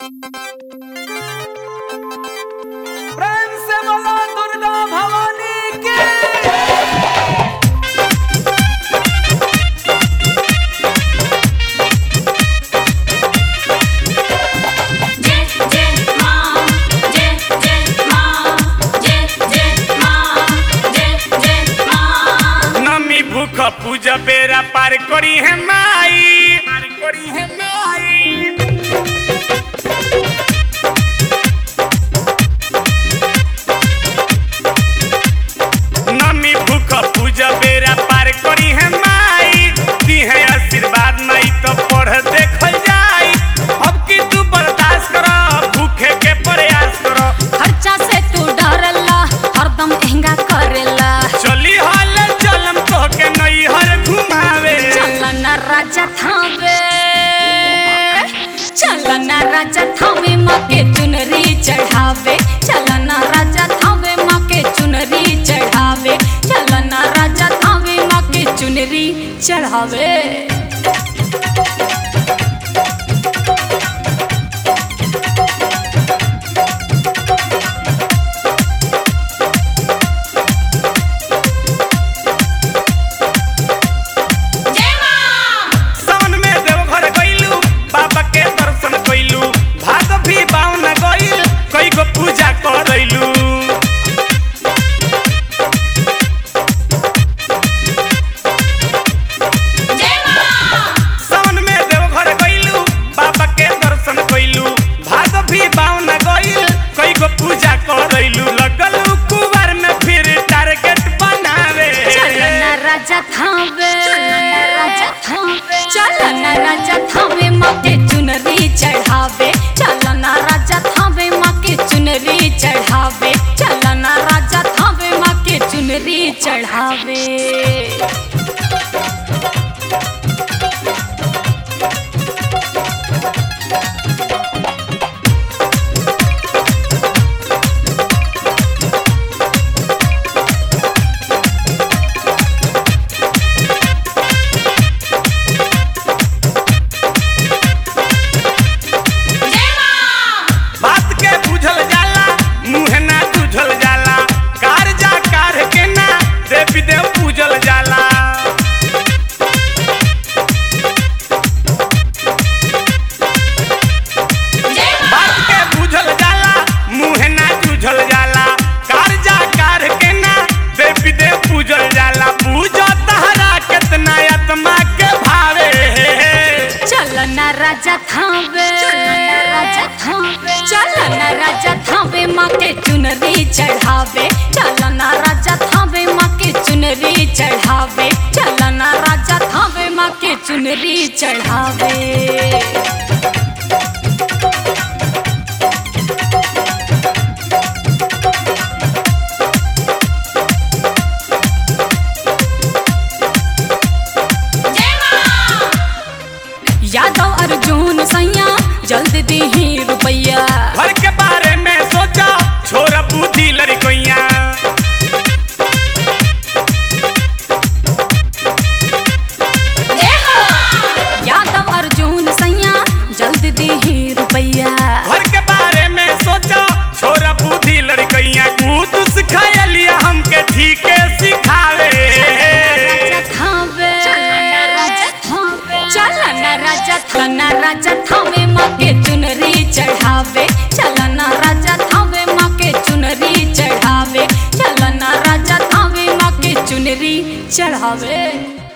प्रेम से बोलो दुर्गा भवानी की जय जय मां जय जय मां जय जय मां जय जय मां नमी भूख पूजा बेरा पार करी है माई पार करी है माई नमी भूख पूजा बेरा पार करी है माई दी है आशीर्वाद नहीं तो पढ़ देखल जाई अब की तू बर्दाश्त करो भूखे के प्रयास करो खर्चा से तू डरला हरदम महंगा करेला चली हाल चलम तो के नई हर घुमावे चलन राजा थावे चलन राजा थावे माँ के चुनरी चढ़ावे चलन राजा थावे माँ के चुनरी चढ़ावे चलन राजा थावे माँ के चुनरी चढ़ावे सावन में देवघर गइलू बाबा के दर्शन कइलू भाग भी बावन गइल कई गो पूजा करैलू सावन में देवघर गइलू बाबा के दर्शन कइलू भाग भी बावन गइल कई गो पूजा करैलू लगल कुवार में फिर टारगेट बनावे चलन राजा थावे चलन राजा थावे माँ के चुनरी चढ़ावे चलन राजा थावे माँ के चुनरी चढ़ावे चलन राजा थावे माँ के चुनरी चढ़ावे बात के बुझल जाला मुंह ना तुझल जाला कार जा कार के ना देवी देव पूजल जाला बात के बुझल जाला मुंह ना तुझल जाला कार जा कार के ना देवी देव पूजल जाला पूजा तहरा कितना आत्मा के भावे चलन राजा थावे चलन राजा थावे माँ के चुनरी चढ़ावे चलन राजा थावे माँ के चुनरी चढ़ावे चलन राजा थावे माँ के चुनरी चढ़ावे यादव अर्जुन सैया जल्द दीही रुपैया घर के बारे में सोचा छोरा बुद्धि लड़कोइया यादव अर्जुन सैया जल्द दीही रुपैया घर के बारे में सोचा छोरा बुद्धि लड़कोइया कूद सिखाया हमके ठीक सिखावे थावे चलन राजा थाना राजा थावे माँ के चुनरी चढ़ावे चलन राजा थावे माँ के चुनरी चढ़ावे चलन राजा थावे माँ के चुनरी चढ़ावे